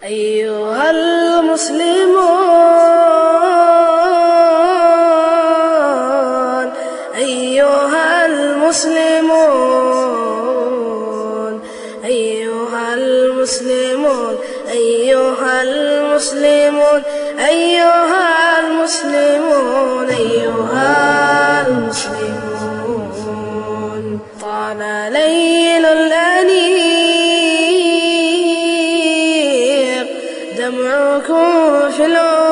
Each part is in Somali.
أيها المسلمون أيها المسلمون أيها المسلمون أيها المسلمون أيها المسلمون أيها المسلمون طال ليل الأنيق دمعكم في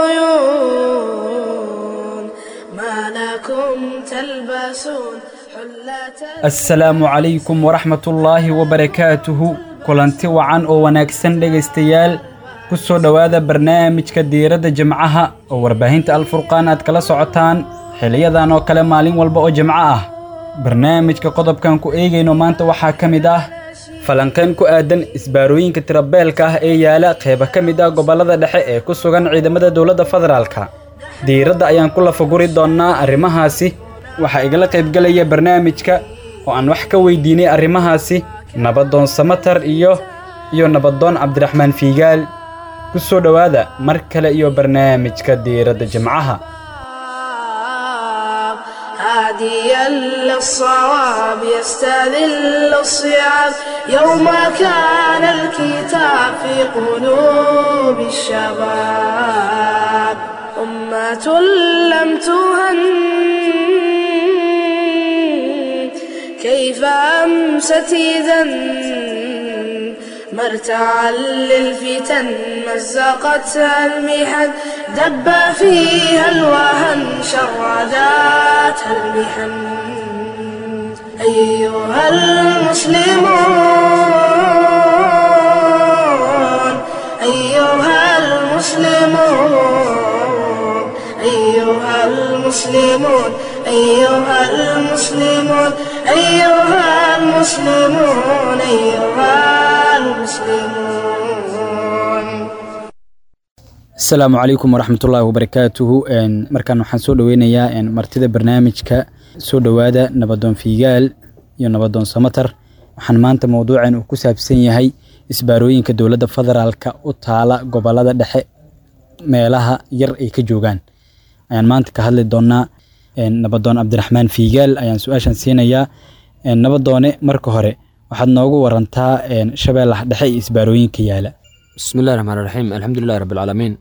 العيون ما لكم تلبسون حلة asalaamu calaykum waraxmatullaahi wabarakaatuhu kulanti wacan oo wanaagsan dhegaystayaal ku soo dhowaada barnaamijka diiradda jimcaha oo warbaahinta alfurqaan aad kala socotaan xiliyadan oo kale maalin walba oo jimco ah barnaamijka qodobkan ku eegayno maanta waxaa ka mid ah falanqayn ku aadan isbaarooyinka tirabeelka ah ee yaala qeyba ka mid ah gobollada dhexe ee ku sugan ciidamada dowladda federaalka diiradda ayaan ku lafaguri doonnaa arrimahaasi waxaa igala qaybgelaya barnaamijka oo aan wax ka weydiinay arrimahaasi nabadoon samatar iyo iyo nabadoon cabdiraxmaan fiigaal ku soo dhowaada mar kale iyo barnaamijka diiradda jimcaha هاديا للصواب يستذل الصعاب يوم كان الكتاب في قلوب الشباب أمة لم تهن كيف أمست إذا مرتعا للفتن مزقتها المحن دب فيها الوهن شرداتها المحن أيها المسلمون أيها المسلمون أيها المسلمون أيها المسلمون أيها المسلمون أيها المسلمون asalaamu calaykum waraxmatullaahi wabarakaatuhu Een, markaan waxaan soo dhoweynayaa een, martida barnaamijka soo dhowaada nabadoon fiigaal iyo nabadoon samatar waxaan maanta mowduucan uu ku saabsan yahay isbaarooyinka dowladda federaalka u taala gobollada dhexe meelaha yar ay ka joogaan ayaan maanta ka hadli doonaa Een, nabadoon cabdiraxmaan fiigaal ayaan su-aashan siinayaa Een, nabadoone marka hore waxaad noogu warantaa een, shabeellaha dhexe iyo isbaarooyinka yaala bismillahi raxmaan raxiim alxamdulilahi rabbilcaalamiin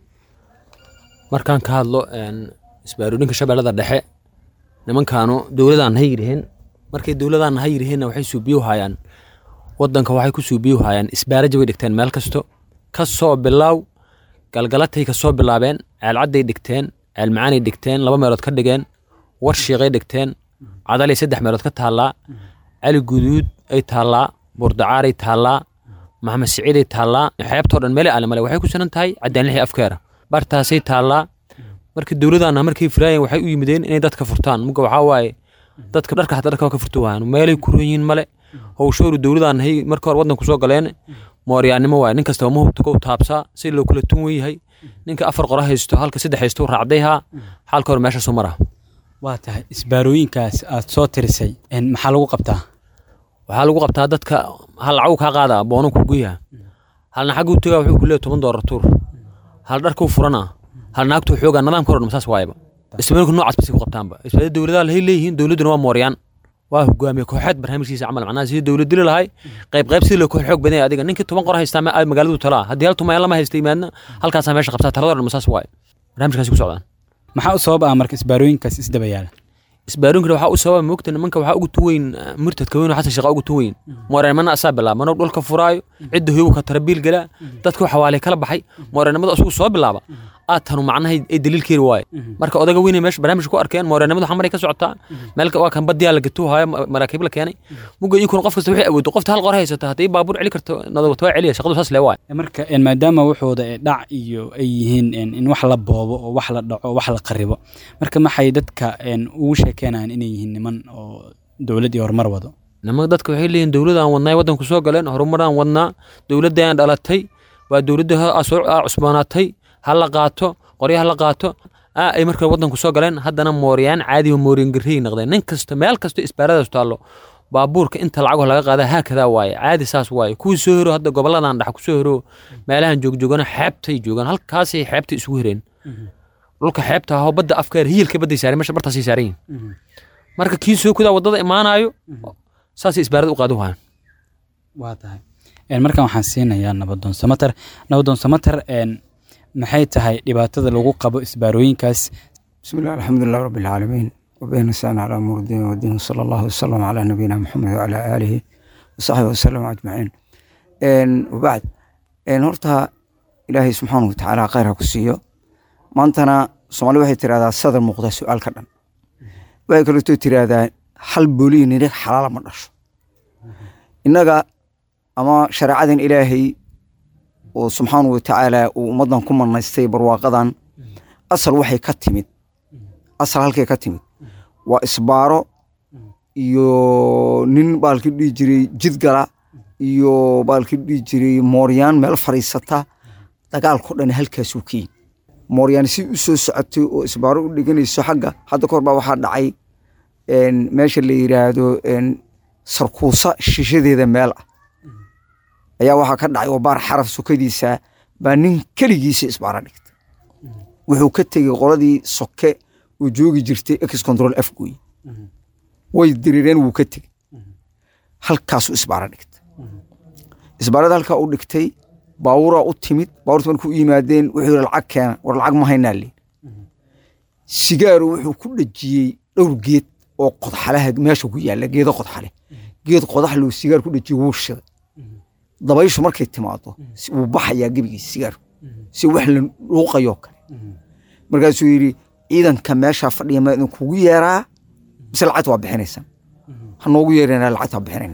markaan ka hadlo een, isbaarooyinka shabeellada dhexe nimankaanu dowladaan ha yiriheen markay dowladaan ha yiriheenna waxay suubiyo hayaan wadanka waxay ku suubiyo hayaan isbaaraja way dhigteen meel kasto ka soo bilaaw galgalatay ka soo bilaabeen ceelcadday dhigteen ceelmacaanay dhigteen laba meelood ka dhigeen warshiiqay dhigteen cadalay saddex meelood ka taallaa cali guduud ay taallaa buurdacaaray taallaa maxamed siciiday taallaa xeebtoo dhan meele aale male waxay ku sanan tahay cadaanlixii afkeera bartaasay taallaa marka dowladana markay firaayeen waxay u yimideen inay dadka furtaan muga waxaa waaye dadka dharka xataa dharka waa ka furto waayaan meelay ku ron yihiin male howshooru dowladaan hay marka hore waddanku soo galeen mooryaannimo waaye nin kastaba mahubta kou taabsaa si loo kala tun weyahay ninka afar qora haysto halka saddex haysto raacdayhaa xaalka hore meesha soo maraa waa tahay isbaarooyinkaas aad soo tirisay een, maxaa lagu qabtaa waxaa lagu qabtaa dadka hal lacag kaa qaada boono ku guyaha halna xaggu tagaa wuxuu ku leeyahay toban doolar tuur hal dharkuu furana hal naagtuu xoogaa nidaamka hore masaas waayaba isbaarinka noocaas basay ku qabtaanba isbaarada dowladaha lahay leeyihiin dowladduna waa mooryaan waa hogaamiye kooxeed barnaamijkiisa camal macnaha sidii dowlad dili lahay qayb qayb sidii loo koox xoog badan yahay adiga ninkii toban qor haystaa ma- magaaladu talaa haddii hal tumayaan lama haysta imaadna halkaasaa meesha qabtaa talada dhan masaas waaye barnaamijkaasi ku socdaan maxaa u sabab ah marka isbaarooyinkaas isdaba yaala isbaarunkana waxaa u sababa moogta nimanka waxaa ugu tuweyn murtadka weyn oo xasan shaqa ugu tuweyn mooreennimana asaa bilaaba manoo dhulka furaayo cidda hoyogu ka tarabiil galaa dadka waxawaalay kala baxay mooreennimada asugu soo bilaaba aad tanu macnaha ay daliil keeni waaye marka odaga weyn ay meesha barnaamij ku arkeen mooreennimadu xamaray ka socotaa meel waa kan badiyaa la gatuu haayo maraakiib la keenay muga inkuna qof kasta waxay awoodo qofta hal qor haysata haddii baabuur celi karto nadawata waa celiya shaqadu saas lee waaye marka een, maadaama wuxuuda ee dhac iyo ay yihiin een, in wax la boobo oo wax la dhaco wax la qaribo marka maxay dadka een, ugu sheekeenayaan inay yihiin niman oo dowlad iyo horumar wado nimanka dadka waxay leeyihin dowladaan wadnaa waddanku soo galeen horumaraan wadnaa dowladdaan dhalatay waa dowladda ha- soo aa cusboonaatay ha la qaato qorya ha la qaato aa ay marka waddanku soo galeen haddana mooryaan caadi oo mooryan garrey noqdeen nin kasta meel kasta isbaaradaas taallo baabuurka inta lacagoo laga qaada haakadaa waaye caadi saas waaye kuwii soo hero hadda goboladan dhex kusoo hero meelahan joogjoogana xeebtay joogaan halkaasay xeebtay isugu hereen dhulka xeebta ahoo badda afkeer hiyilka badday saareen meesha bartaasay saaran yihin marka kii soo kudaa waddada imaanaayo saasay isbaarada u qaadi waayaan waa tahay Een, markan waxaan siinayaa nabadoon samater nabadoon samater een, maxay tahay dhibaatada lagu qabo isbaarooyinkaas بسم الله الحمد لله رب العالمين وبين نستعين على امور الدين والدين صلى الله وسلم على نبينا محمد وعلى اله وصحبه وسلم اجمعين ان وبعد ان horta ilaahay subxaanahu watacaala khayr ha ku siiyo maantana soomaali waxay tiraahdaa sadar muuqda su-aal ka dhan waxay kaleeto tiraahdaa hal booliyi nirig xalaala ma dhasho innaga ama shareecadan ilaahay oo subxaanahu watacaala uu ummaddan ku manaystay barwaaqadan asal waxay ka timid asal halkay ka timid waa isbaaro iyo nin baalki dhihi jiray jidgala iyo baalki dhihi jiray mooryaan meel fadhiisata dagaalko dhan halkaasuu ka yimid mooryaan si u soo socotay oo isbaaro u dhiganayso xagga hadda kahor baa waxaa dhacay een, meesha la yiraahdo een, sarkuusa shishadeeda meel ah ayaa waxaa ka dhacay oo baar xaraf sokadiisa baa nin keligiisa isbaaro dhigtay wuxuu ka tegey qoladii soke oo joogi jirtay ex control f gooye way dirireen wuu ka tegey halkaasuu isbaaro dhigtay isbaarada halkaa u dhigtay baabuuraa u timid baabuurta markuu u yimaadeen wuxuu yihi lacag keena war lacag ma haynaa leen sigaaru wuxuu ku dhejiyey dhowr geed oo qodxalaha meesha ku yaalla geedo qodxale geed qodax loo sigaar ku dhejiyey wuu shiday dabayshu markay timaado si- wuu baxayaa gebigiisa sigaarku si wax la dhuuqayoo kale markaasuu yidhi ciidanka meeshaa fadhiya ma idinkugu yeeraa mise lacagta waa bixinaysaan ha noogu yeerana lacagta waa bixinayna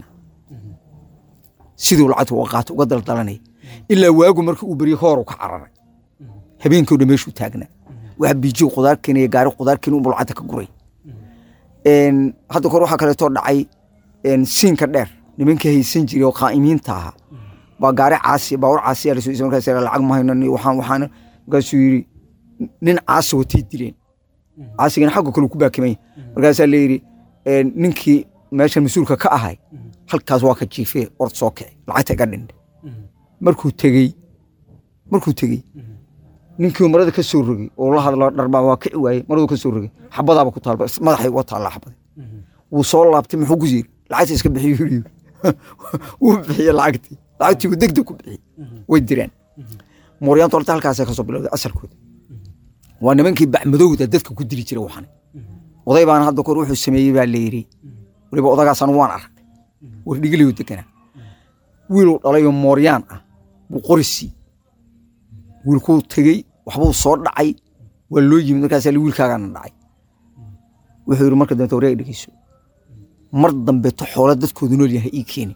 siduu lacagta uga qaato uga daldalanaya ilaa waagu marka uu berye hooru ka cararay habeenkii o dhan meeshuu taagnaa waxa biijiyo qudaar keenaya gaari qudaar keeni unbuu lacagta ka guray Een, hadda kor waxaa kaleetoo dhacay een, siinka dheer nimankii haysan jiray oo qaa'imiinta ahaa baa gaari caasi baawur caasi lasoo isa markaas yidhi, lacag ma hayno ni waxaan waxaan markaasuu yidhi nin caasi watay dileen caasigana xagga kale ku baakimay markaasaa la yidhi een, ninkii meeshan mas-uulka ka ahay halkaas waa ka jiifee ord soo kici lacagta iga dhindhe markuu tegey markuu tegey ninkii marada ka soo rogay oo la hadlo dharbaa waa kici waayey maradu ka soo rogay xabadaaba ku taalba madaxay uga taallaa xabada wuu soo laabtay muxuu ku yiri lacagta iska bixiyo yiri wuu bixiyey lacagtii lacagtii wuu degdeg ku bixiyey way direen mooryaantu horta halkaasay ka soo bilowday asalkooda waa nimankii bacmadowda dadka ku dili jiray waxan oday baana hadda kor wuxuu sameeyey baa la yidhi weliba odagaas anu waan arkay wardhigilayu deganaa wiiluu dhalayoo mooryaan ah buu qori siiyey wiilkuu tegey waxbuu soo dhacay waa loo yimid markaasaa li wiilkaagaana dhacay wuxuu yidhi marka dambe wareeg dhegeyso mar dambeeto xoolo dadkoodu nool yahay ii keeni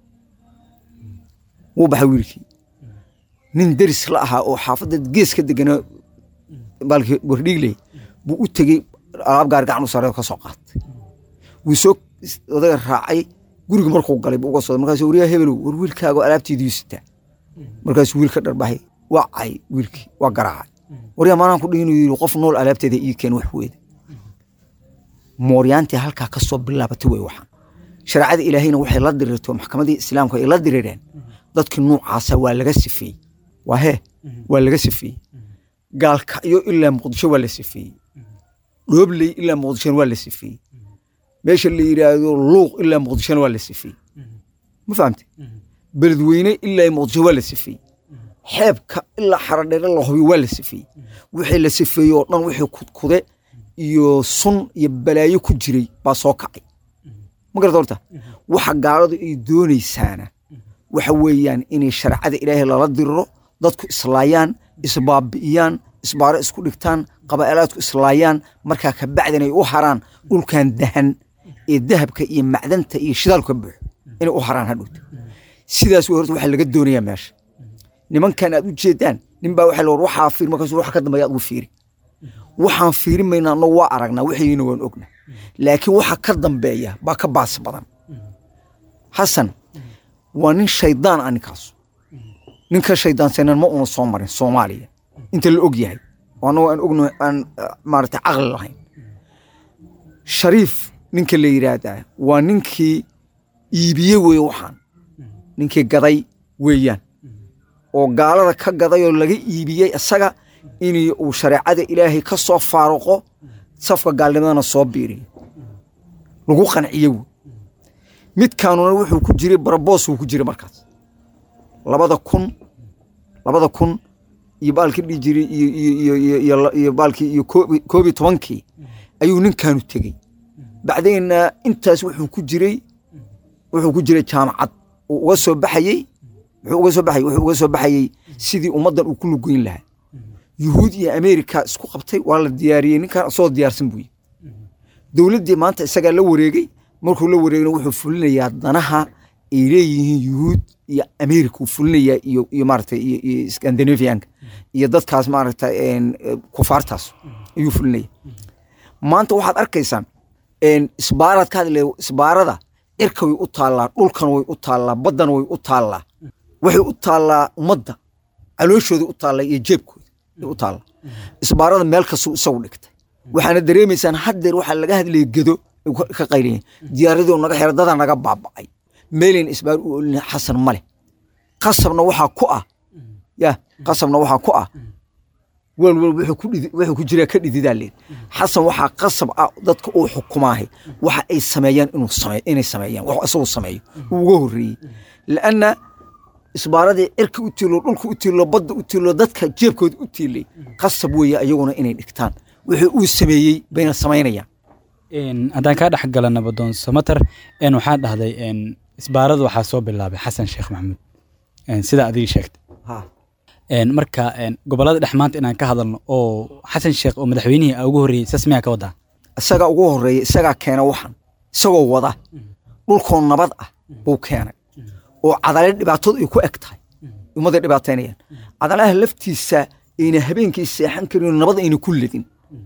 wuu baxay wiilkii nin deris la ahaa oo xaafadda gees ka deganaa baalkii wardhiigley buu u tegey alaab gaari gacan u sareedo ka soo qaatay wuu soo odaga raacay guriga markuu galay buu uga soo markaas waryaa hebelow war wiilkaago alaabtiidiyu sitaa markaasuu wiil ka dharbahay waa cay wiilkii waa garaacay waryaa maanaan ku dhihin inuu yidhi qof nool alaabteeda ii keen wax weeda mooryaantii halkaa ka soo bilaabatay wey waxaan shareecada ilaahayna waxay la dirirto maxkamadii islaamka ay la dirireen dadkii nuucaasa waa laga sifeeyey waa hee waa laga sifeeyey gaalkacyo ilaa muqdisho waa la sifeeyey dhoobley ilaa muqdishona waa la sifeeyey meesha la yidhaahdo luuq ilaa muqdishona waa la sifeeyey ma fahamte beledweyne ilaa muqdisho waa la sifeeyey xeebka ilaa xaradheere la hubiyo waa la sifeeyey wixii la sifeeyey oo dhan wixii kudkude iyo sun iyo balaayo ku jiray baa soo kacay ma garata horta waxa gaaladu ay doonaysaana waxa weeyaan inay shareecada ilaahay lala diriro dadku islaayaan isbaabi'iyaan isbaaro isku dhigtaan qabaa'elaadku islaayaan markaa ka bacdin ay u haraan dhulkan dahan ee dahabka iyo macdanta iyo shidaalku ka buuxo inay u haraan hadhowta sidaas wey horta waxaa laga doonayaa meesha nimankan aad u jeedaan nin baa waxa la war waxaa fiir markaas waxa ka dambeeya aad ugu fiiri waxaan fiirin maynaa annagu waa aragnaa wixiina waan ogna laakiin waxa ka dambeeya baa ka baas badan xasan waa nin shaydaan ah ninkaas ninka shaydaanseenan ma una soo marin soomaaliya inta la og yahay oo annagu aan ogno aan maarata caqli lahayn shariif ninka la yidhaahdaa waa ninkii iibiye weeye waxaan ninkii gaday weeyaan oo gaalada ka gaday oo laga iibiyey isaga in uu shareecada ilaahay ka soo faaruqo safka gaalnimadana soo biiriyo lagu qanciye wey midkaanuna wuxuu ku jiray baraboos wuu ku jiray markaas labada kun labada kun iyo baalkii dhihi jiray iyo iyo iyo iyo iyo iyo baalkii iyo koob- koob iyo tobankii ayuu ninkaanu tegey bacdeenna intaas wuxuu ku jiray wuxuu ku jiray jaamacad uu uga soo baxayey wuxuu uga soo baxayey wuxuu uga soo baxayey sidii ummaddan uu ku lugoyn lahaa yuhuud iyo ameerika isku qabtay waa la diyaariyey ninkan isagoo diyaarsan buuyi dowladdii maanta isagaa la wareegay markuu la wareegna wuxuu fulinayaa danaha ay leeyihiin yuhuud iyo ameerika uu fulinayaa iyo iyo maaragtay iyo iyo scandinavianka iyo dadkaas maaragtay een, eh, kufaartaas ayuu fulinaya maanta waxaad arkaysaan een, isbaaraad ka hadlay isbaarada cirka way u taallaa dhulkan way u taallaa baddan way u taallaa waxay u taallaa ummadda calooshooda u taallaa iyo jeebkooda ay u taallaa isbaarada meel kastuu isagu dhigtay waxaana dareemaysaan haddeer waxaa laga hadlaya gedo ay ka- ka qaylayen diyaaradii naga xira dadaa naga baaba'ay meelayn isbaar u olina xasan male qasabna waxaa ku ah ya qasabna waxaa ku ah weel weel wuxuu ku dhidi- wuxuu ku jiraa ka dhididaa leed xasan waxaa qasab ah dadka uu xukumaahay waxa ay sameeyaan inuu sameeyo inay sameeyaan wax isagu sameeyo uu uga horreeyey laanna isbaaradii cirka u tiilo dhulka u tiilo badda u tiilo dadka jeebkooda u tiilay qasab weeye ayaguna inay dhigtaan wixii uu sameeyey bayna samaynayaan Een, haddaan kaa dhex gala nabadoon samater een, waxaa dhahday een, isbaarada waxaa soo bilaabay xasan sheekh maxamuud een, sida adigii sheegtay ha Een, marka een, gobolada dhex maanta inaan ka hadalno oo xasan sheekh oo madaxweynihii aa ugu horreeyey saas miyaa ka wadaa isagaa ugu horreeya isagaa keena waxan isagoo wada dhulkoo nabad ah buu keenay oo cadale dhibaatadu ay ku eg tahay ummadday dhibaataynayaan cadalaha laftiisa ayna habeenkii seexan karin nabad ayna ku ledin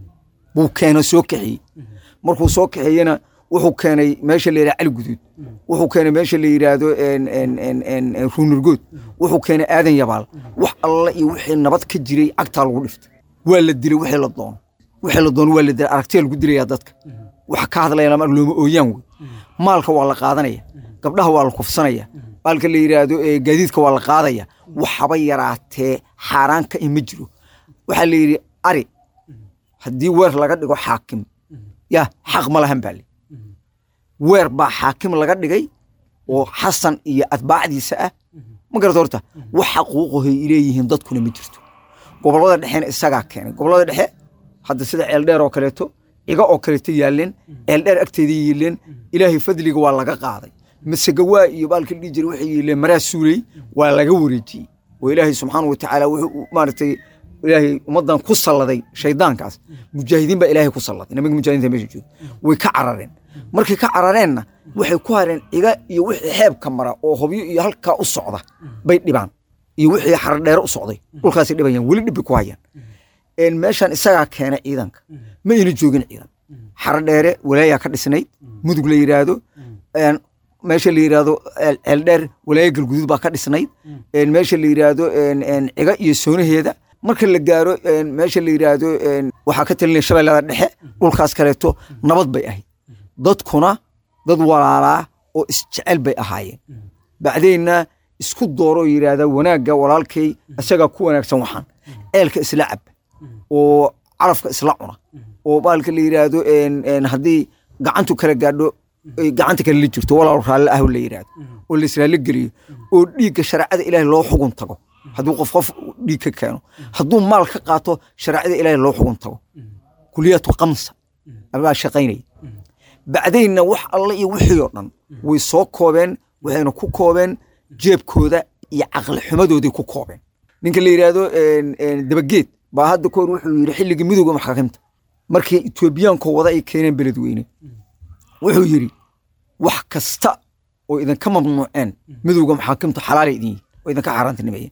buu keena soo kaxiyey markuu soo kaxeeyena wuxuu keenay meesha la yidhahdo cali guduud wuxuu keenay meesha la yidhaahdo en- en- en- en- en ruunurgood wuxuu keenay aadan yabaal wax alla iyo wixii nabad ka jiray cagtaa lagu dhiftay waa la dilay wixii la doono wixii la doono waa la dilay aragtiya lagu dilayaa dadka wax ka hadlayana mar looma ooyaan wey maalka waa la qaadanaya gabdhaha waa la kufsanaya baalka la yidhaahdo ee gaadiidka waa la qaadaya waxaba yaraatee xaaraanka in ma jiro waxaa la yidhi ari haddii weer laga dhigo xaakim ya xaq ma lahan baa li weer baa xaakim laga dhigay oo xasan iyo atbaacdiisa ah ma garata horta wax xaquuqahay leeyihiin dadkuna ma jirto gobolada dhexena isagaa keenay gobolada dhexe hadda sida ceeldheer oo kaleeto ciga oo kaleeto yaaleen ceeldheer agteeda yiileen ilaahay fadliga waa laga qaaday masegawaa iyo baalka dhihi jira waxay yiileen maraa suuley waa laga wareejiyey oo ilaahay subxaana wa tacaala wuxuu maaragtay ilaahay ummaddan ku salladay shaydaankaas mujaahidiin baa ilaahay ku salladay nimanka mujaahidiinta meesha jooga way ka carareen markay ka carareenna waxay ku hareen ciga iyo wixii xeebka mara oo hobyo iyo halkaa u socda bay dhibaan iyo wixii xaradheere u socday dhulkaasay dhibayaan weli dhib bay ku hayaan een meeshan isagaa keena ciidanka ma ayna joogin ciidan xaradheere walaayaa ka dhisnayd mudug la yidhaahdo een meesha la yidhaahdo ceel- ceeldheer walaaya galguduud baa ka dhisnayd een meesha la yidhaahdo een een ciga iyo soonaheeda marka la gaaro een meesha la yidhaahdo een waxaa ka talinaya shabeellada dhexe dhulkaas kaleeto nabad bay ahayd dadkuna dad walaalaa oo isjecel bay ahaayeen bacdeenna isku dooroo yidhaahda wanaagga walaalkay isagaa ku wanaagsan waxaan ceelka isla cab oo carafka isla cuna oo baalka la yidhaahdo een- een haddii gacantu kala gaadho ay gacanta kale la jirto walaal raalle ah la yidhaahdo oo la israalle geliyo oo dhiigga shareecada ilaahay loo xugun tago hadduu qof qof dhiig ka keeno hadduu maal ka qaato shareecada ilaahay loo xugun tago kuliyatu kamsa abaa shaqaynaya bacdaynna wax alle iyo wixii oo dhan way soo koobeen waxayna ku koobeen jeebkooda iyo caqli xumadooday ku koobeen ninka la yidhaahdo een, een, dabageed baa hadda kahor wuxuu yidhi xilligii midowga maxaakiimta markii etoobiyaanko wada ay keeneen beledweyne wuxuu yidhi wax kasta oo idinka mamnuuceen midowga maxaakimta xalaalay idin yihin oo idinka xaaraantinimeeyeen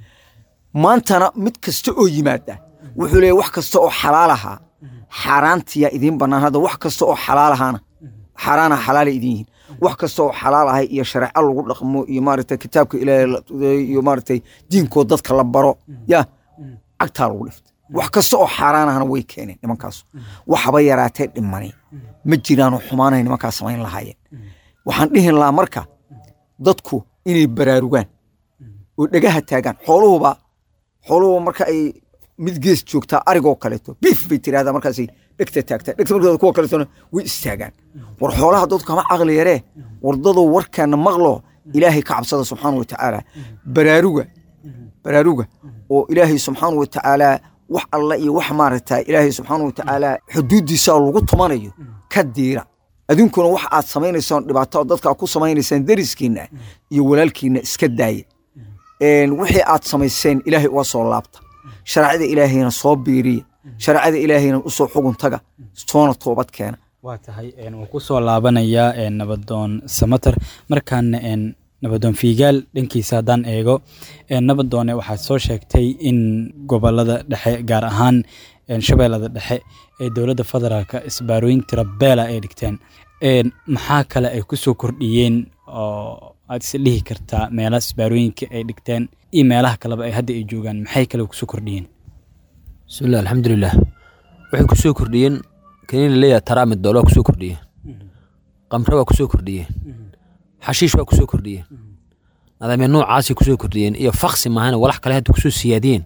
maantana mid kasta oo yimaada wuxuu leeyahy wax kasta oo xalaal ahaa xaaraantiyaa idiin bannaan hadda wax kasta oo xalaal ahaana xaaraanaha xalaalay idin yihiin wax kasta oo xalaal ahay iyo shareeco lagu dhaqmo iyo maaragtay kitaabka ilaahay la tudeeyo iyo maaragtay diinkoo dadka la baro ya cagtaa lagu dhiftay wax kasta oo xaaraan ahana way keeneen nimankaas waxaba yaraatee dhimani ma jiraanoo xumaanay nimankaas samayn lahaayeen waxaan dhihin lahaa marka dadku inay baraarugaan oo dhegaha taagaan xooluhuba xooluhuba marka ay mid gees joogtaa arigoo kaleeto biif bay tirahdaa markaasay dhegta taagtaa dhegta markooda kuwa kaleetona way istaagaan war xoolaha dadku kama caqli yaree wardadoo warkaana maqlo ilaahay ka cabsada subxaana wa tacaala baraaruga baraaruga oo ilaahay subxaana wa tacaala wax alla iyo wax maaragta ilaahay subxaana wa tacaala xuduuddiisa lagu tumanayo ka diira adinkuna wax aad samaynaysaan dhibaato dadka aad ku samaynaysaan dariskiinna iyo walaalkiinna iska daaya wixii aad samayseen ilaahay uga soo laabta shareecada ilaahayna soo biiriya shareecada ilaahayna usoo xugun taga soona toobad keena waa tahay waan ku soo laabanayaa nabadoon samater markaana nabadoon fiigaal dhankiisa haddaan eego nabadoone waxaad soo sheegtay in gobolada dhexe gaar ahaan shabeellada dhexe ee dowladda federaalka isbaarooyin tirabeela ay dhigteen maxaa kale ay ku soo kordhiyeen oo aad is dhihi kartaa meelaha isbaarooyinka ay dhigteen iyo meelaha kaleba ay hadda ay joogaan maxay kale kusoo kordhiyeen bismillah alxamdulilah waxay ku soo kordhiyeen kaniin laleeyahay taraamid dool waa kusoo kordhiyeen qamre waa kusoo kordhiyeen xashiish waa kusoo kordhiyeen nadaamya noocaasay kusoo kordhiyeen iyo faksi maahana walax kale hadda kusoo siyaadiyeen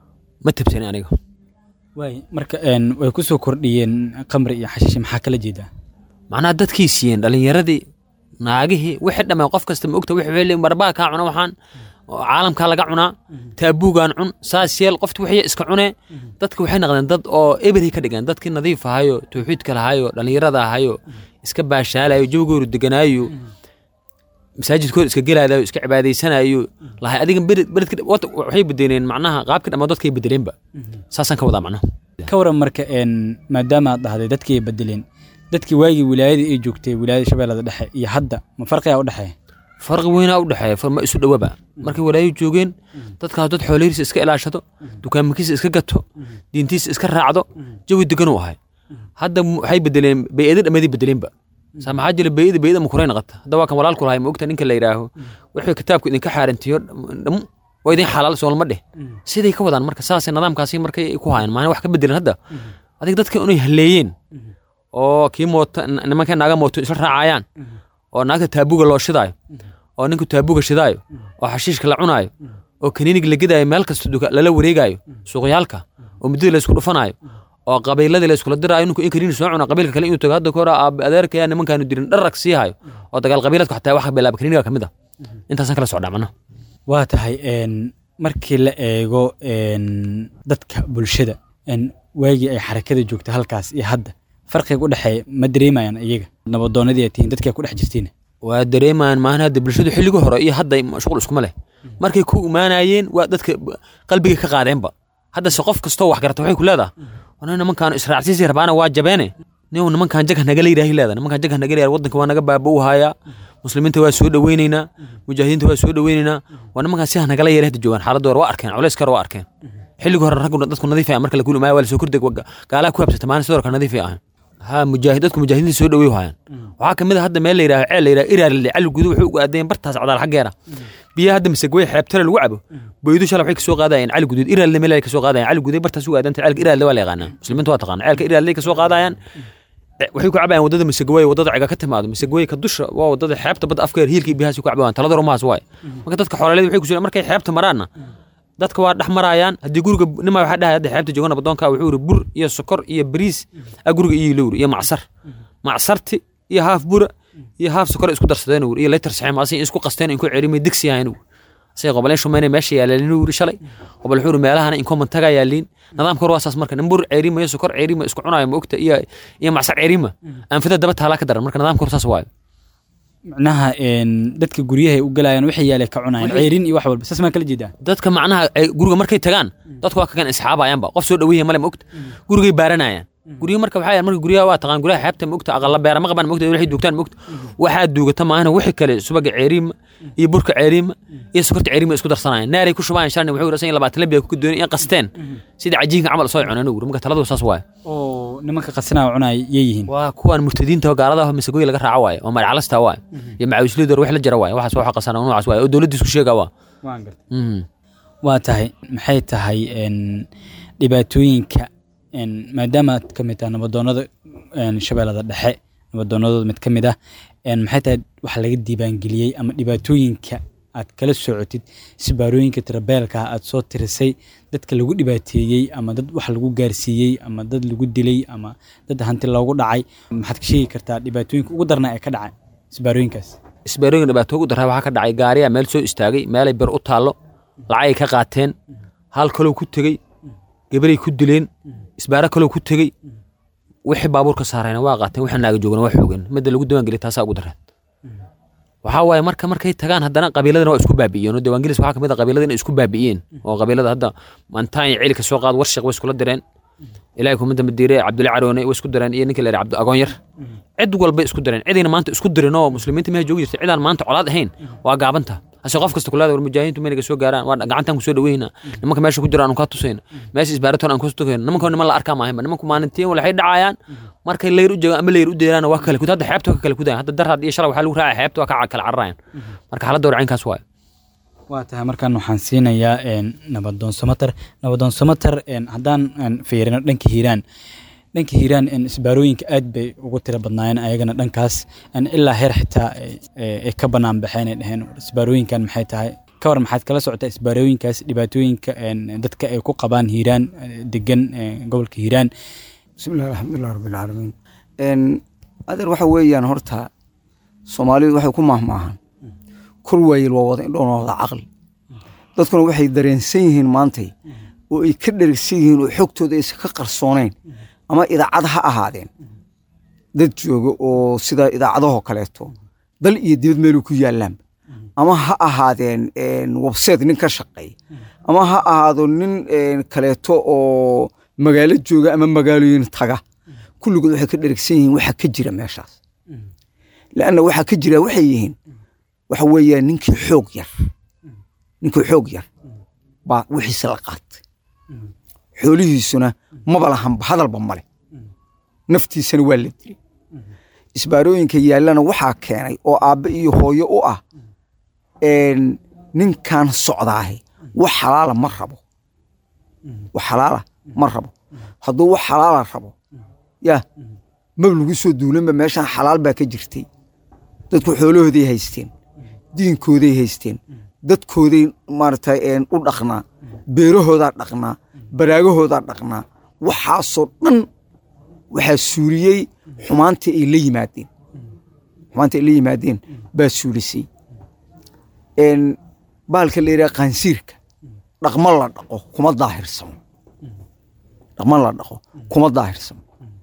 ma tabsani aniga waay marka way kusoo kordhiyeen qamri iyo xashiish maxaa kala jeedaa macnaha dadkay siiyeen dhalinyaradii naagihii wixii dhamay qof kasta ma ogta wixii barbaa kaa cuna waxaan caalamkaa laga cunaa taabuugaan cun saas yeel qofti wixii iska cunee dadka waxay noqdeen dad oo eberay ka dhigeen dadkii nadiif ahayo tawxiidka lahayo dhallinyarada ahayo iska baashaalayo jawgooru deganaayo masaajidkooda iska gelaadayo iska cibaadaysanayo lahay adiga beredka waxay bedeleen macnaha qaabkii dhammaa dadkay bedeleenba saasaan ka wadaa macnaha ka waran marka maadaama aad dhahday dadkii ay bedeleen dadkii waagii wilaayadii ay joogtay wilaayada shabeellada dhexe iyo hadda ma farqigaa u dhexeeya farqi weynaa u dhexeeya ma isu dhowaba markay walaayo joogeen dadkaas dad xoolihirisa iska ilaashado dukaamakiisa iska gato diintiisa iska raacdo jawi degan u ahay hadda waxay bedeleen bay'ada dhammadii bedeleenba saa maxaa jira bay'ada bay'ada makuray naqata hadda waa kan walaalku lahay ma ogta ninka la yidhaaho wixii kitaabku idinka xaarantiyo dham waa idin xalaal soolma dheh siday ka wadaan marka saasay nidaamkaasi markay ku hayan maana wax ka bedelan hadda adig dadka inay halleeyeen oo kii mooto nimankay naaga mooto isla raacayaan oo naagta taabuga loo shidaayo oo ninku taabuga shidaayo oo xashiishka la cunaayo oo kaniinig la gedaayo meel kasta lala wareegaayo suuqyaalka oo muddadii la isku dhufanaayo oo qabiiladii la iskula diraayo ninku in kaniini soo cuna qabiilka kale inuu tago hadda kahor aabe adeerkaya nimankaanu dirin dharag sii hayo oo dagaal qabiiladku xataa wax bilaaba kaniiniga ka mid a intaasaan kala socdaa macnaha waa tahay markii la eego dadka bulshada waagii ay xarakada joogta halkaas iyo hadda farqiga u dhexeeya ma dareemayaan iyaga nabadoonadii ay tihiin dadkaa ku dhex jirtiin waa dareemayaan maana hadda bulshadu xilligii hore iyo hadda shuqul iskuma leh markay ku imaanayeen waa dadka qalbiga ka qaadeenba haddase qof kastoo wax garata waxay ku leedaha wana nimankaan israacsiisi rabaana waa jabeene nin nimankaan jag nagala yidhaahi leeda nimankaan jag nagala yidhah waddanka waa naga baaba u hayaa muslimiinta waa soo dhoweyneynaa mujaahidiinta waa soo dhoweyneynaa waa nimankaan si nagala yeela hadda joogaan xaaladda hore waa arkeen culayska hore waa arkeen xilligii hore raggu dadku nadiif marka la kuli imaaya waa lasoo kordeg gaalaha ku habsata maalin sidoo kale nadiif ay ahayn ha mujaahid dadku mujaahidiinta soo dhowey hayaan waxaa kamid a hadda meel la yidhaho ceel la yidhaho iraarle cali gudu wuxuu ugu aadeen bartaas cadaal xaggeera biyaha hadda masagwey xeebtale lagu cabo boydu shala waxay kasoo qaadayeen cali guduud iraarle meel ay kasoo qaadayeen cali guduud bartaas ugu aadanta ceelka iraarle waa la yaqaanaa muslimiinta waa taqaana ceelka iraarle kasoo qaadayaan waxay ku cabayaan wadada masagwey wadada ciga ka timaado masagwey ka dusha waa wadada xeebta badda afkeer hiilkii biyahaas ku cabayaan talada rumahaas waay marka dadka xoolaleed waxay ku jiraan markay xeebta maraanna dadka waa dhex marayaan haddii guriga nima waxaa dhahay hadda xeebta jooga nabadoonka wuxuu yiri bur iyo sokor iyo bariis a guriga iyo lowr iyo macsar macsarti iyo haaf bura iyo haaf sokor isku darsadeen ur iyo litar saxim asi isku qasteen in ku cerimay digsi yahayn say qoboleen shumeynay meesha yaaleen uri shalay qobol wuxuu meelahana in common taga yaaliin nidaamka hore waa saas marka nin bur ceerima iyo sokor ceerima isku cunaayo ma ogta iyo iyo macsar ceerima anfida daba taalaa ka daran marka nidaamka hore saas waayo macnaha dadka guryahay u galayaan waxay yaalay ka cunayaan ceyrin iyo wax walba saas maa kala jeedaa dadka macnaha guriga markay tagaan dadku waa kagan isxaabayaanba qof soo dhaweeya male ma ogta gurigay baaranayaan guryo marka waxaa marka guryaha waa taqaan guryaha xeebta ma ogta aqalla beera ma qabaan ma ogta waxay duugtaan ma ogta waxaa duugata maahana wixii kale subaga ceeriima iyo burka ceeriima iyo sokorta ceeriima isku darsanayaan naaray ku shubayaan shalni wuxuu rasan labaatan labiya ku doonay in qasteen sida cajiinka camal soo cuneen ugu marka taladu saas waaye oo nimanka qasinaa cunaya yay yihiin waa kuwan murtadiinta gaalada masagooyi laga raaco waaye oo marcalasta waaye iyo macawisliidor wax la jara waaye waxaas waxa qasana noocaas waaye oo dowladda isku sheegaa waa waan gartay waa tahay maxay tahay dhibaatooyinka maadaama aad ka mid tahay nabadoonada shabeellada dhexe nabaddoonadooda mid ka mid ah een, maxay tahay waxa laga diiwaangeliyey ama dhibaatooyinka aad kala socotid isbaarooyinka tirabeelka aad soo tirisay dadka lagu dhibaateeyey ama dad wax lagu gaarsiiyey ama dad lagu dilay ama dad hanti loogu dhacay maxaad ka sheegi kartaa dhibaatooyinka ugu darna ee ka dhacay isbaarooyinkaas isbaarooyinka dhibaato ugu daraa waxaa ka dhacay gaariyaa meel soo istaagay meelay bir u taallo lacagay ka qaateen hal kaloo ku tegey gabaray ku dileen isbaaro kaloo ku tegey wixii baabuurka saarayna waa qaateen wixii naaga joogana waa xoogeen midda lagu diiwaangeliya taasaa ugu daraan waxaa waaye marka markay tagaan haddana qabiiladana waa isku baabi'iyeen oo diiwaangelis waxaa kamid a qabiilada inay isku baabi'iyeen oo qabiilada hadda mantaan iyo celi ka soo qaad warshiq way iskula direen ilaahay kuma dambe diire cabdulla caroone way isku direen iyo ninka la yidhaha cabdi agoon yar cid walbay isku direen cidayna maanta isku dirin oo muslimiinta meesha joogi jirtay cidaan maanta colaad ahayn waa gaabanta hase qof kasta kulaada war mujaahidiintu maynaga soo gaaraan waa gacantaan ku soo dhaweyna nimanka meesha ku jira aanu kaa tusayna meesha isbaaratoon aan ku tukayna nimanka niman la arkaa maahinba nimanku maalintiin waxay dhacayaan markay leyr u joogaan ama leyr u deeraan waa kale kud hadda xeebta waa ka kale kudayan hadda darhad iyo shalay waxaa lagu raacaya xeebta waa ka kala cararayan marka xaaladda warcaynkaas waayo waa tahay markaan waxaan siinayaa een, nabadoon samater nabadoon samater een, haddaan een, fiirino dhanka hiiraan dhanka hiiraan een, isbaarooyinka aad bay ugu tiro badnaayeen ayagana dhankaas een, ilaa heer xitaa ay- ay ay ka bannaan baxeen ay dhaheen isbaarooyinkan maxay tahay ka war maxaad kala socotaa isbaarooyinkaas dhibaatooyinka een, dadka ay ku qabaan hiiraan eh, degan eh, gobolka hiiraan bismillahi alxamdulilah rabbilcaalamiin n adeer waxa weeyaan horta soomaalidu waxay ku mahmaahan kor waayel waa wada indhoona wada caqli dadkuna waxay dareensan yihiin maantay oo ay ka dherigsan yihiin oo xogtooda aysan ka qarsoonayn ama idaacad ha ahaadeen dad jooga oo sida idaacadahoo kaleeto dal iyo dibad meelu ku yaallaan ama ha ahaadeen website nin ka shaqeey ama ha ahaado nin een, kaleeto oo magaalo jooga ama magaalooyin taga kulligood waxay ka dherigsan yihiin waxa ka jira meeshaas lanna waxa ka jira waxay yihiin waxa weeyaan ninkii xoog yar ninkii xoog yar baa wixiisa la qaatay xoolihiisuna maba lahanba hadalba male naftiisana waa la dilay isbaarooyinka yaallana waxaa keenay oo aabbe iyo hooyo u ah een, ninkan socdaahe wax xalaala ma rabo wax xalaala ma rabo hadduu wax xalaala rabo ya mab lagu soo duulanba meeshan xalaal baa ka jirtay dadku xoolahooday haysteen diinkooday haysteen dadkooday maaragtay een, u dhaqnaa beerahoodaa dhaqnaa baraagahoodaa dhaqnaa waxaasoo dhan waxaa suuliyey xumaantii ay la yimaadeen xumaantii ay la yimaadeen baa suulisay een, bahalka la yidhaha qaansiirka dhaqma la dhaqo kuma daahirsamo dhaqma la dhaqo kuma daahirsamo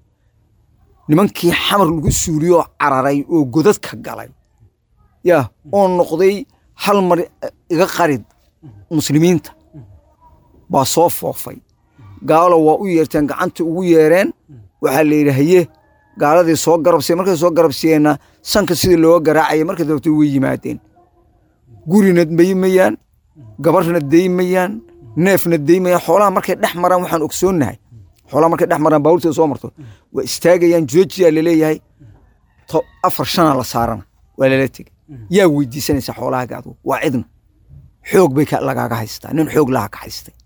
nimankii xamar lagu suuliyoo cararay oo godadka galay yaa oo noqday hal mar iga qarid muslimiinta baa soo foofay gaalo waa u yeerteen gacanta ugu yeereen waxaa la yidhi haye gaaladii soo garabsiye markay soo garabsiyeenna sanka sidii looga garaacaya markay dabto way yimaadeen gurina daymayaan gabarna daymayaan neefna daymayaan xoolaha markay dhex maraan waxaan ogsoonnahay xoolaha markay dhex maraan baabuurteeda soo marto waa istaagayaan joojiyaa laleeyahay to afar shana la saarana waa lala tegey yaa weydiisanaysa xoolahaaga adugu waa cidna xoog bay ka- lagaaga haystaa nin xoog laha ka haystay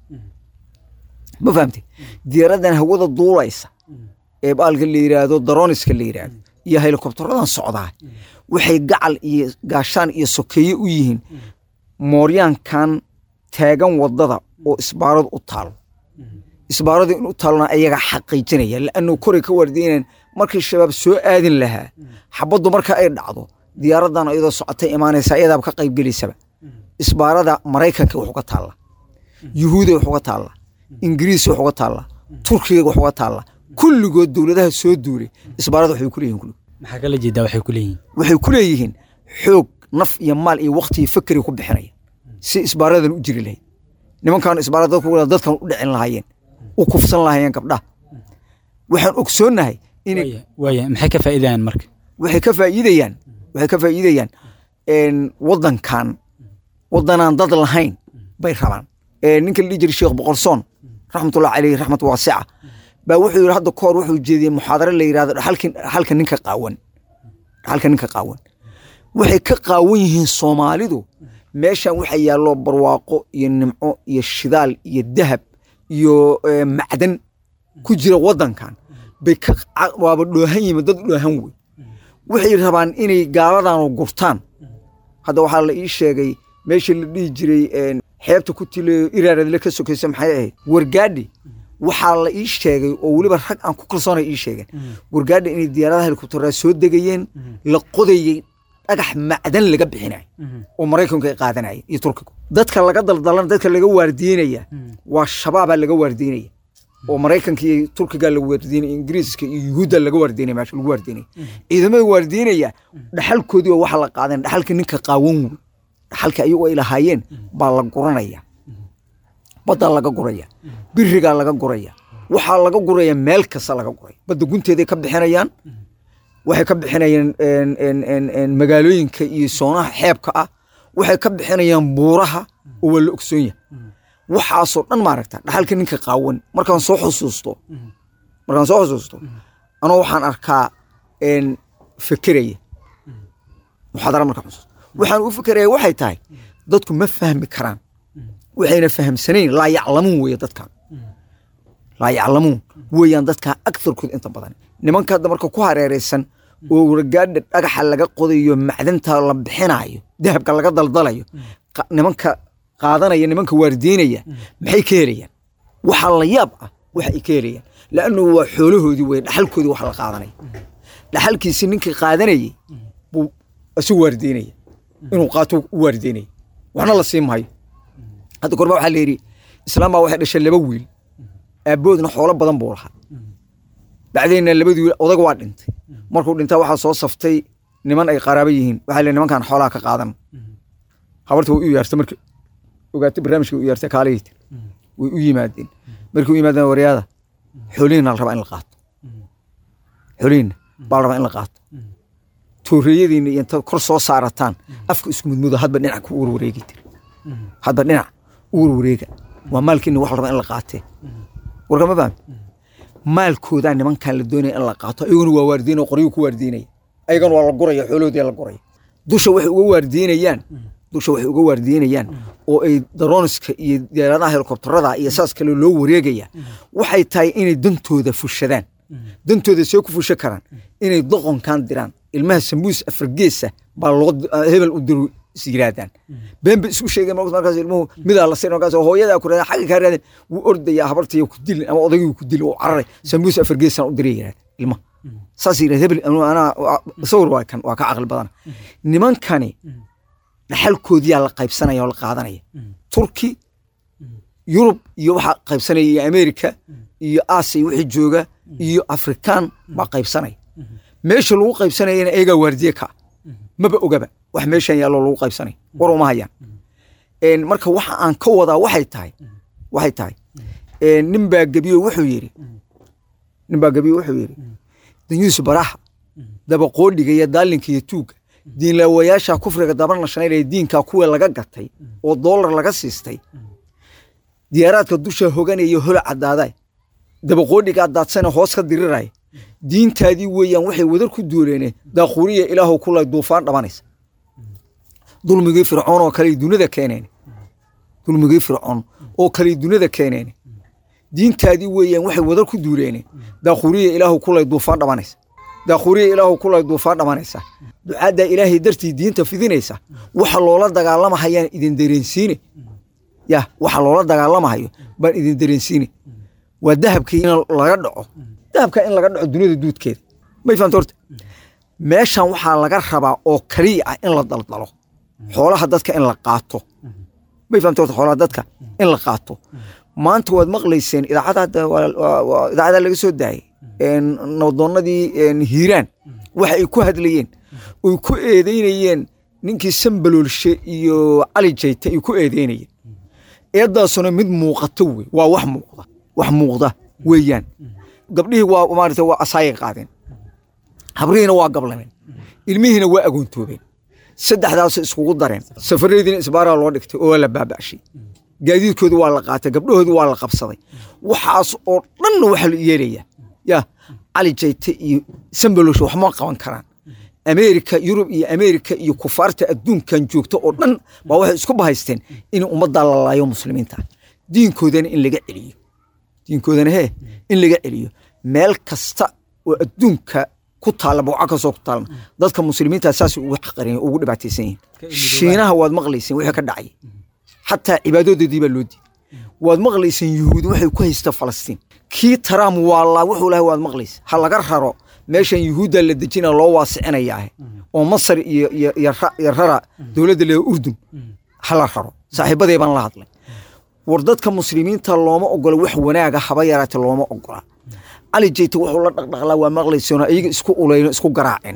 ma fahamtay diyaaradan hawada duulaysa ee baalka la yidhaahdo daroniska la yidhaahdo iyo helikobtaradan socdaa waxay gacal iyo gaashaan iyo sokeeye u yihiin mooryaankan taagan wadada oo isbaaradu u taalo isbaaradu in u taalona ayaga xaqiijinaya laannu koray ka waardiineen markii shabaab soo aadin lahaa xabaddu marka ay dhacdo diyaaradan iyadoo socotay imaanaysa ayadaaba ka qaybgelaysaba isbaarada maraykanka wax uga taalla yuhuuda wax uga taalla ingiriis wax uga taalla turkiga wax uga taalla kulligood dowladaha soo duulay isbaarada waxay ku leeyihin kulligood maxaa kala jeedaa waxay ku leeyihiin waxay ku leeyihiin xoog naf iyo maal iyo wakti iyo fakeri ku bixinaya si isbaaradan u jiri lahayd nimankan isbaarada dadku wada dadkan u dhicin lahaayeen u kufsan lahaayeen gabdhaha waxaan ogsoonnahay inay waaya waaya maxay ka faa'iidayaan marka waxay ka faa'iidayaan waxay ka faa'iidayaan een, waddankan waddanaan dad lahayn bay rabaan Ee, ninka la dhihi jiray sheekh boqorsoon raxmatullahi caleyhi raxmat waasica baa wuxuu yidhi hadda kahor wuxuu jeediyey muxaadaro la yidhahdo dhaxalkin dhaxalka ninka qaawan dhaxalka ninka qaawan waxay ka qaawan yihiin soomaalidu meeshan waxa yaallo barwaaqo iyo nimco iyo shidaal iyo dahab iyo ee, macdan ku jira waddankan bay ka ca- waaba dhoohan yihiin dad dhoohan wey waxay rabaan inay gaaladanu gurtaan hadda waxaa la ii sheegay meeshii la dhihi jiray een, xeebta ku tilayo iraaradle ka sokaysa maxay ahayd wargaadhi waxaa la ii sheegay oo weliba rag aan ku kalsoonay ii sheegeen wargaadhi inay diyaaradaha helikobteraha soo degayeen la qodayey dhagax macdan laga bixinayo oo maraykanku ay qaadanaya iyo turkigu dadka laga daldalan dadka laga waardiinaya waa shabaabaa laga waardiinaya oo maraykanka iyo turkiga la waardiinaya ingiriiska iyo yuhuudda laga waardiinaya meesha lagu waardiinaya ciidamada waardiinaya dhaxalkoodii oo waxa la qaadan dhaxalka ninka qaawan wey dhaxalka ayagu ay lahaayeen baa la guranaya baddaa laga guraya birigaa laga guraya waxaa laga guraya meel kasta laga guraya badda gunteeday ka bixinayaan waxay ka bixinayaan een, een, een, een, magaalooyinka iyo soonaha xeebka ah waxay ka bixinayaan buuraha oo waa la ogsoon yahay waxaasoo dhan maaragta dhaxalka ninka qaawan markaan soo xusuusto markaan soo xusuusto anoo waxaan arkaa een, fekeraya muxaadara markaan xusuusto waxaan u fekeraya waxay tahay dadku ma fahmi karaan waxayna fahamsanayn laa yaclamuun weeye dadkan laa yaclamuun weeyaan dadkaa agtarkood inta badan nimanka hadda marka ku hareeraysan oo wargaadha dhagaxa laga qodayo macdanta la bixinayo dahabka laga daldalayo qa- nimanka qaadanaya nimanka waardiinaya maxay ka helayaan waxaa la yaab ah waxa ay ka helayaan laannu waa xoolahoodii wey dhaxalkoodii wax la qaadanaya dhaxalkiisi ninkii qaadanayay buu isu waardiinaya inuu qaato u waardiinaya waxna la sii maayo hadda korba waxaa la yidhi islaam baa waxay dhashay laba wiil aabboodna xoolo badan buu lahaa bacdeenna labadii wiil odaga waa dhintay markuu dhintaa waxaa soo saftay niman ay qaraabo yihiin waxaa la nimankan xoolaha ka qaadan habarta way u yaartay marka ogaatay barnaamijka way u yaartay kaalihii tir way u yimaadeen markay u yimaadeen waryaada xoolihiina la rabaa in la qaato xoolihiina baa la rabaa in la qaato tooreeyadiina iyo intaad kor soo saarataan afka isku mudmudo hadba dhinac ku warwareegi tir hadba dhinac u warwareega waa maalkiina wax la rabaa in la qaatee warkama fahmi maalkoodaa nimankan la doonaya in la qaato ayaguna waa waardiinaya qoryuu ku waardiinaya ayagana waa la guraya xoolahoodii la guraya dusha waxay uga waardiinayaan dusha waxay uga waardiinayaan oo ay daroniska iyo diyaaradaha helikobtarada iyo saas kale loo wareegaya waxay tahay inay dantooda fushadaan dantooda see ku fusha karaan inay doqonkan diraan ilmaha sambuus afargeesa baa loo hebel u diru is yiraahdaan been bay isku sheegeen markaas markaas ilmuhu midaa la siin markaas hooyadaa ku raadeen xagga kaa raadeen wuu ordayaa habartiya ku dilin ama odaygii ku dilin wuu cararay sambuus afargeesaan u diray yirahda ilmaha saas yirahda hebel anu- anaa sawir waa kan waa ka caqli badana nimankani dhaxalkoodiyaa la qaybsanaya oo la qaadanaya turki yurub iyo waxaa qaybsanaya iyo amerika iyo aasiya wixii jooga iyo afrikaan baa qaybsanaya meesha lagu qaybsanayana eegaa waardiye ka ah. maba ogaba wax meeshan yaallo lagu qaybsanaya war uma hayaan Een, marka waxa aan ka wadaa waxay tahay waxay tahay een, nin baa gebiyo wuxuu yidhi nin baa gebiyo wuxuu yidhi danyuus baraha dabaqoodhiga iyo daalinka iyo tuugga diinlaawayaasha kufriga daban la shanaynaya diinkaa kuwa laga gatay oo doolar laga siistay diyaaraadka dusha hoganaya hola cadaaday dabaqoodhigaa daadsana hoos ka diriraya diintaadii weeyaan waxay wadar ku duuleene daaquuriya ilaahu kulay duufaan dhabanaysa dulmigii fircoon oo kale dunida keeneen dulmigii fircoon oo kale dunida keeneen diintaadii weeyaan waxay wadar ku duuleene daaquuriya ilaahu kulay duufaan dhabanaysa daaquuriya ilaahu kulay duufaan dhabanaysa ducaaddaa ilaahay dartii diinta fidinaysa waxa loola dagaalamahayaan idin dareensiine ya waxa loola dagaalamahayo baan idin dareensiine waa dahabkii in laga dhaco dahabka in laga dhaco duniyada duudkeeda may fahamta horta meeshan waxaa laga rabaa oo kaliya ah in la daldalo xoolaha dadka in la qaato may fahamta horta xoolaha dadka in la qaato maanta waad maqlayseen idaacada hadda waa- waa- waa idaacada laga soo daayay een, nabdoonnadii een, hiiraan waxa ay ku hadlayeen oy ku eedeynayeen ninkii sambaloolshe iyo cali jayte ay ku eedeynayeen eedaasuna mid muuqato wey waa wax muuqda wax muuqda weeyaan gabdhihii waa maarata waa asaayay qaadeen habrihiina waa gablameen ilmihiina waa agoontoobeen saddexdaas iskugu dareen safaradiina isbaaraa loo dhigtay oo la baaba'shay gaadiidkooda waa la qaatay gabdhahoodii waa la qabsaday waxaas oo dhanna waxa la yeelaya ya cali jayte iyo sambalosh waxma qaban karaan ameerika yurub iyo ameerika iyo kufaarta adduunkan joogta oo dhan baa waxay isku bahaysteen in ummaddaa la laayo muslimiinta diinkoodana in laga celiyo diinkoodana hee in laga celiyo meel kasta oo adduunka ku taalla bawca kasoo ku taalna dadka muslimiinta saas ugu xaqareen ugu dhibaataysan yihiin shiinaha waad maqlayseen wixii ka dhacay xataa cibaadadoodii baa loo diiday waad maqlayseen yuhuudi waxay ku haysta falastiin kii taraam waalaa wuxuu lahay waad maqlaysa ha laga raro meeshan yuhuudda la dejina loo waasicinayaahe oo masar iyo iyo iyo ra- iyo rara dowladda leeda urdun ha la raro saaxiibadee baan la hadlay war dadka muslimiinta looma ogola wax wanaaga haba yaraate looma ogola cali jeyte wuxuu la dhaqdhaqlaa waa maqlaysoona iyaga isku ulayno isku garaaceen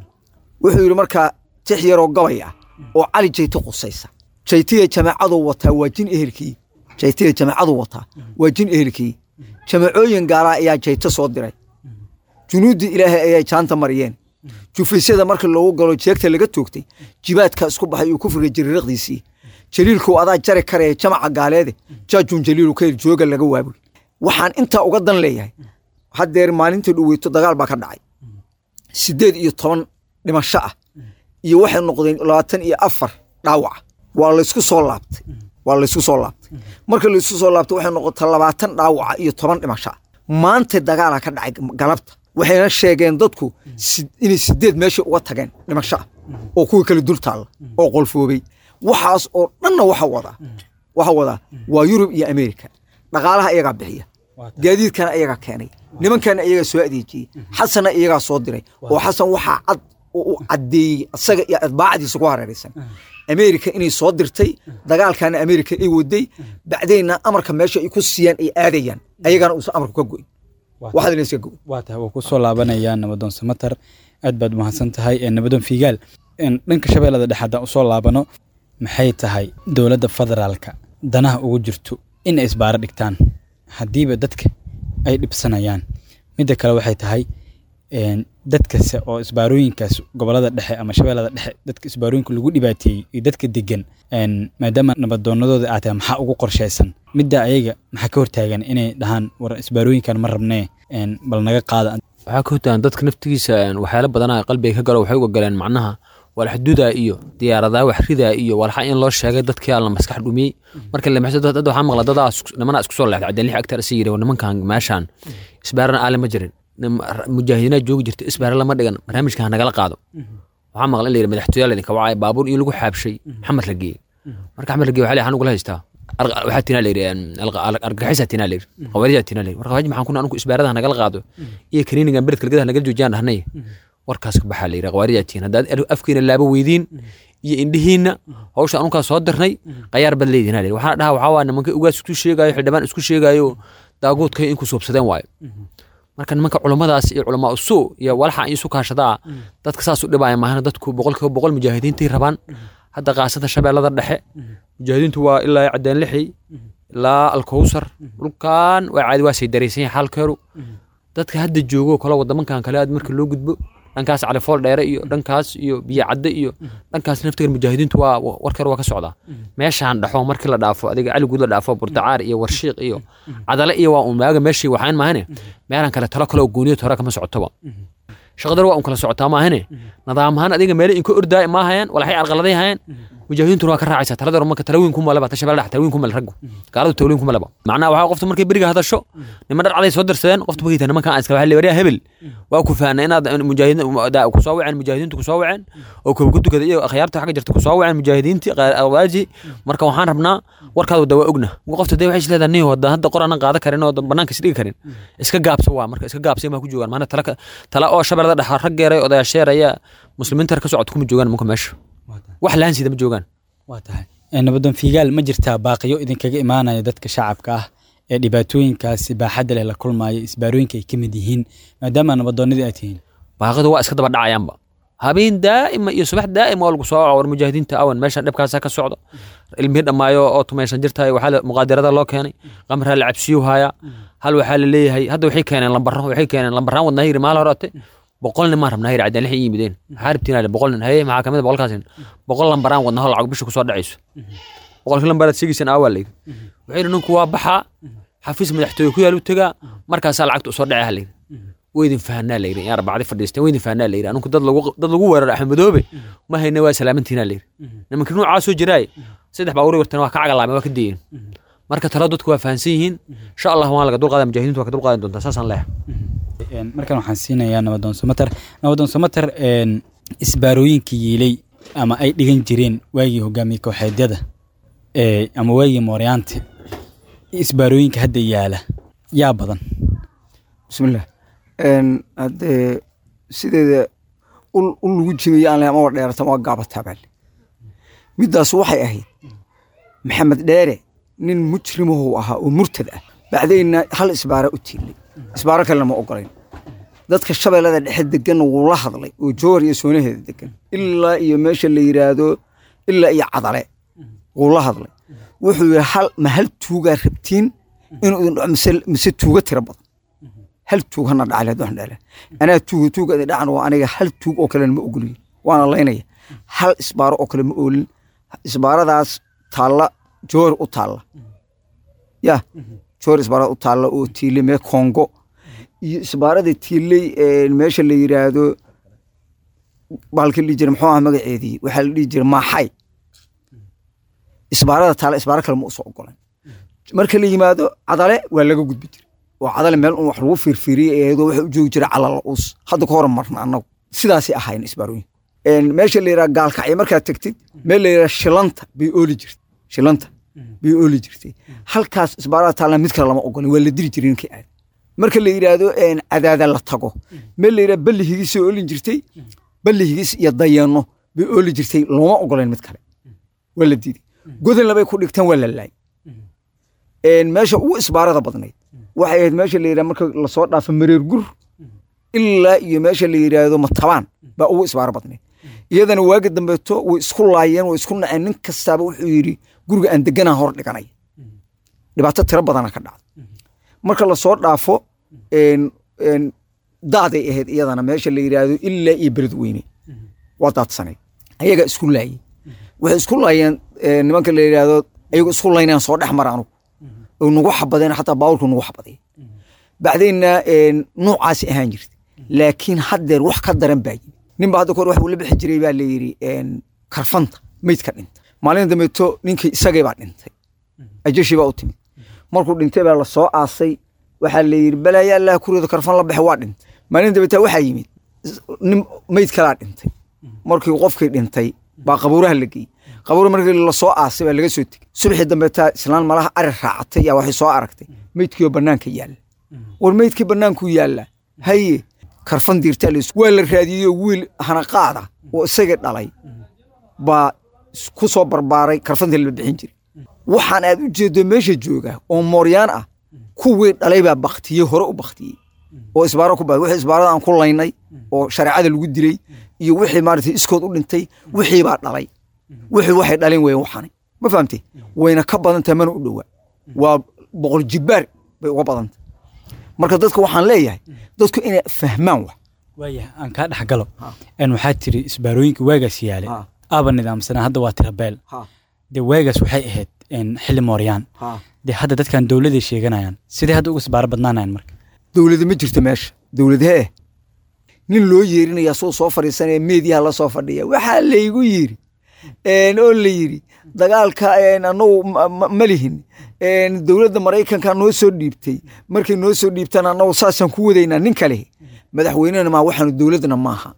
wuxuu yidhi markaa tix yaroo gabay ah oo cali jeyte qusaysa jeytiya jamaacadu wataa waa jin ehelkii jeytiya jamaacadu wataa waa jin ehelkii jamacooyin gaalaa ayaa jeyte soo diray junuuddii ilaahay ayay jaanta mariyeen jufaysyada marka loogu galo jeegta laga toogtay jibaadka isku baxay uu kufriga jiriiraqdiisii jaliilku adaa jari karaya jamaca gaaleede jaajuun jaliilu kayr jooga laga waabul waxaan intaa uga dan leeyahay haddeer maalintii dhoweyto dagaal baa ka dhacay siddeed iyo toban dhimasho ah iyo waxay noqdeen labaatan iyo afar dhaawaca waa laysku soo laabtay waa laysku soo laabtay marka laysku soo laabtay waxay noqotay labaatan dhaawaca iyo toban dhimasho ah maanta dagaala ka dhacay galabta waxayna sheegeen dadku si- inay sideed meesha uga tageen dhimasho ah oo kuwii kale dul taalla oo qolfoobay waxaas oo dhanna waxa wadaa waxa wadaa waa yurub iyo ameerika dhaqaalaha iyagaa bixiya gaadiidkana iyagaa keenay nimankana iyagaa soo adeejiyey xasanna iyagaa soo diray oo xasan waxaa cad oo u caddeeyey isaga iyo atbaacdiisa ku hareeraysan ameerika inay soo dirtay dagaalkana ameerika ay waday bacdeenna amarka meesha ay ku siiyaan ay aadayaan ayagana uusan amarku ka goyn waxaad ina iska goyn waa tahay waa ku soo laabanaya nabadoon samatar aad baad umahadsan tahay ee nabadoon fiigaal een, dhanka shabeellada dhexe haddaan usoo laabano maxay tahay dowladda federaalka danaha ugu jirto in ay isbaaro dhigtaan haddiiba dadka ay dhibsanayaan midda kale waxay tahay een, dadkase oo isbaarooyinkaas gobolada dhexe ama shabeellada dhexe dadka isbaarooyinka lagu dhibaateeyey iyo dadka degan een, maadaama nabadoonadooda aad tahay maxaa ugu qorshaysan midda ayaga maxaa ka hortaagan inay dhahaan war isbaarooyinkan ma rabnee een, bal naga qaada waxaa ka hortagan dadka naftigiisa een, waxyaalo badanaa qalbiga ka galo waxay uga galeen macnaha walxduda iyo diyaaradaha waxrida iyo walxa in loo sheegay dadkii alla maskax dhumiyey marka la maxso dad waxaa maqla dadaa isku- nimanaa isku soo leexday cadeen lix agtar isa yiri nimankan meeshaan isbaarana aale ma jirin nim- mujaahidiinaa joogi jirta isbaara lama dhigan barnaamijka ha nagala qaado waxaa maqla in la yidhi madaxtooyaal idinka wacay baabuur iyo lagu xaabshay xamar la geeyey marka xamar la geeyey waxaa la yidhi anugula haystaa Arq- waxaa tinaa la yidhi een, alqa- al- argagixisaa tinaa la yidhi qawaaridaa tinaa la yidhi war qawaarij maxaan kuna anugu isbaarada ha nagala qaado iyo kaniinigan beredka lagada ha nagala joojiyaan dhahnay warkaas ka baxaa la yidhi qawaaridaa tiin haddaad er- afkiina laabo weydiin iyo indhihiinna hawsha anunkaa soo dirnay qayaar bad leedihin ha la yidhi waxaana dhaha waxaa waa nimanka ugaas isku sheegaayo xildhibaan isku sheegaayo daaguudkay inku suubsadeen waayo marka nimanka culummadaas iyo culamaa usuu iyo walaxa isu kaashadaa dadka saas u dhibaaya maahana dadku boqolkiiba boqol mujaahidiintay rabaan hadda qaasada shabeellada dhexe mujaahidiintu waa ilaa cadeen lixi ilaa alkowsar dhulkan waa caadi waa say daraysan yahay xaalkeedu dadka hadda joogo kale wadamankan kale aad marka loo gudbo dhankaas califool dheere iyo dhankaas iyo biyo cadde iyo dhankaas naftigan mujaahidiintu waa warkeer waa ka socdaa meeshaan dhaxo markii la dhaafo adiga caligud la dhaafo burtacaar iyo warshiiq iyo cadale iyo waa unmaaga meeshii waxaan maahane meelan kale talo kale oo gooniyo hore kama socotoba shaqadar waa un kala socotaa maahane nidaam ahaan adiga meele inka ordaay maahayaan walaxay arqaladay hayaan mujaahidiintuna waa ka raacaysaa talada marka talawiin kuma leba tashabeel dhex talawiin kuma le raggu gaaladu talawiin kuma leba macnaha waxaa qofta markay beriga hadasho niman dhar caday soo dirsadeen qofta magayta nimankan aan iska waxaa leeyahay hebel waa ku faana inaad mujaahidiin ku soo waceen mujaahidiintu ku soo waceen oo kuwa ku tukada iyo akhyaarta xagga jirta ku soo waceen mujaahidiintii awaaji marka waxaan rabnaa warkaad wada waa ogna qofta dee waxay isleedahay nin wada hadda qor aanan qaadan karin oo banaanka isdhigi karin iska gaabsa waa marka iska gaabsay ma ku joogaan maana tala tala oo shabeellada dhexa raggeeray odayaasheeraya muslimiinta ka socod kuma joogaan nimanka meesha wax laansida ma joogaan waa tahay nabadoon fiigaal ma jirtaa baaqiyo idinkaga imaanaya dadka shacabka ah ee dhibaatooyinkaasi baaxadda leh la kulmaya isbaarooyinka ay ka mid yihiin maadaama nabadoonnadii aad tihiin baaqadu waa iska daba dhacayaanba habeen daa'ima iyo subax daa'ima oo lagu soo war mujaahidiinta awan meeshan dhibkaasa ka socdo ilmihii dhammaayo oo tumaysan jirtahay waxaa muqaadirada loo keenay qamraa la cabsiyu haya hal waxaa la leeyahay hadda waxay keeneen lambaro waxay keeneen lambaraan wadnaa yiri maal horate boqol nin maan rabnaa yiri cadaan lix yimideen maxaa rabtiin boqol nin haye maxaa kamid boqolkaas nin boqol lambaraan wadnaa hol lacag bisha kusoo dhacayso boqolkii lambaraad sheegaysaan aawaa layidhi wuxuu yidhi ninku waa baxaa xafiis madaxtooye ku yaal u tegaa markaasaa lacagta usoo dhacay ha layidhi weydin fahanaa layidhi yaa arbacdi fadhiisteen weydin fahanaa layidhi aninku dad lagu dad lagu weerar axmed madoobe ma hayna waa salaamantiinaa layidhi nimankii nuucaa soo jiraaye saddex baa wari wartan waa ka cagalaamay waa ka dayeen marka talo dadku waa fahansan yihiin insha allah waan laga dulqaada mujaahidiintu waa ka dulqaadan doontaa saasaan leeyahay Een, markan waxaan siinayaa nabadoon somater nabadoon somater een, isbaarooyinka yiilay ama ay dhigan jireen waagii hogaamiye kooxeedyada ee, ama waagii mooryaanta isbaarooyinka hadda yaala yaa badan bismillah Een, haddee sideeda ul ul lagu jibayo aan lahayn ama dheeratan waa gaabataa baale middaas waxay ahayd maxamed dheere nin mujrimahuu ahaa oo murtad ah bacdayna hal isbaara u tiilay isbaaro kalena ma ogolayn dadka shabeellada dhexe degan wuu la hadlay oo joor iyo soonaheeda degan ilaa iyo meesha la yidhaahdo ilaa iyo cadale wuu la hadlay wuxuu yidhi hal ma hal tuugaa rabtiin inuu idin dhaco mise mise tuuga tiro badan hal tuug hana dhacale hadduu dhala anaa tuuga tuuga idin dhacan waa aniga hal tuug oo kalena ma ogoliyin waana laynaya hal isbaaro oo kale ma oolin isbaaradaas taalla joor u taalla ya joor isbaarada u taalla oo tiilay mee kongo iyo isbaarada tiilay ee, meesha la yidhaahdo bahalka la dhihi jira muxuu aha magaceedii waxaa la dhihi jira maaxay isbaarada taalla isbaaro kale ma usoo ogolan marka la yimaado cadale waa laga gudbi jira oo cadale meel un wax lagu fiirfiiriyey eedoo waxa u joogi jira calala uus hadda ka hor marna annagu sidaasay ahayn isbaarooyin Een, meesha la yidhaha gaalkacyo markaad tegtid meel la yidhaha shilanta bay ooli jirtay shilanta bay ooli jirtay halkaas isbaarada taalla mid kale lama ogolin waa la diri jiray ninkii aad marka la yidhaahdo een, cadaada la tago meel la yidhaha balli higisay oolin jirtay balli higis iyo dayanno bay ooli jirtay looma ogoleen mid kale waa la diiday godan labay ku dhigtaan waa la laayay Een, meesha ugu isbaarada badnayd waxay ahayd meesha la yidhaha marka lasoo dhaafo mareer gur ilaa iyo meesha la yidhaahdo matabaan baa ugu isbaaro badnayd iyadana waagi dambeeto way isku laayeen way isku naceen nin kastaaba wuxuu yidhi guriga aan deganaa hor dhiganaya dhibaato tiro badana ka dhacda marka lasoo dhaafo een, een, daaday ahayd iyadana meesha la yidhaahdo ilaa iyo bered weyne waa daadsanayd ayagaa isku laayey waxay isku laayeen een, nimanka la yidhaahdo ayagoo isku laynayaan soo dhex mara anugu oo nagu xabadeen xataa baaburku nagu xabadaya bacdayna een, noocaasi ahaan jirta laakiin haddeer wax ka daran baa yimi nin ba hadda kahor wax uu la bixi jiray baa la yidhi een, karfanta meydka dhinta maalin dambeeto ninkii isagay baa dhintay ajashi baa u timid markuu dhintay baa lasoo aasay waxaa la yidhi balaayaa allah kurido karfan la baxe waa dhintay maalin dambeeta waxaa yimid is- nin meyd kalaa dhintay markii qofkii dhintay baa qabuuraha la geeyey qabuura markii lasoo aasay baa laga soo tegey subaxii dambeeta islaan malaha ari raacatay yaa waxay soo aragtay meydkiioo bannaanka yaalla war meydkii bannaankuu yaalla haye karfan diirtaa la waa la raadiyey wiil hanaqaada oo isagii dhalay baa is- ku soo barbaaray karfantii la bixin jiray waxaan aad u jeedo meesha jooga oo mooryaan ah kuwii dhalay baa baktiyey hore u baktiyey oo isbaaro ku baa wixii isbaarada aan ku laynay oo shareecada lagu dilay iyo wixii maaragtay iskood u dhintay wixii baa dhalay wixii waxay dhaleen weyn waxani ma fahamtay wayna ka badan tahay mana u dhowaa waa boqol jibbaar bay uga badan tahay marka dadka waxaan leeyahay dadku inay fahmaan wax waayahay aan kaa dhex galo een waxaa tiri isbaarooyinka waagaas yaalay Ha. aaba nidaamsanaa hadda waa tirabeel dee waagaas waxay ahayd een, xilli mooryaan dee hadda dadkan dowladay sheeganayaan sidee hadda uga isbaaro badnaanayan marka dowlada ma jirto meesha dowladhee nin loo yeerinaya suu soo fadhiisanaya meediyaha la soo fadhiya waxaa laygu yiri een, oo la yiri dagaalka een, anagu ma- ma- ma lihin een, dowladda maraykanka noo soo dhiibtay markay noo soo dhiibtaan anagu saasaan ku wadaynaa nin kale madaxweynena maa waxaanu dowladna maaha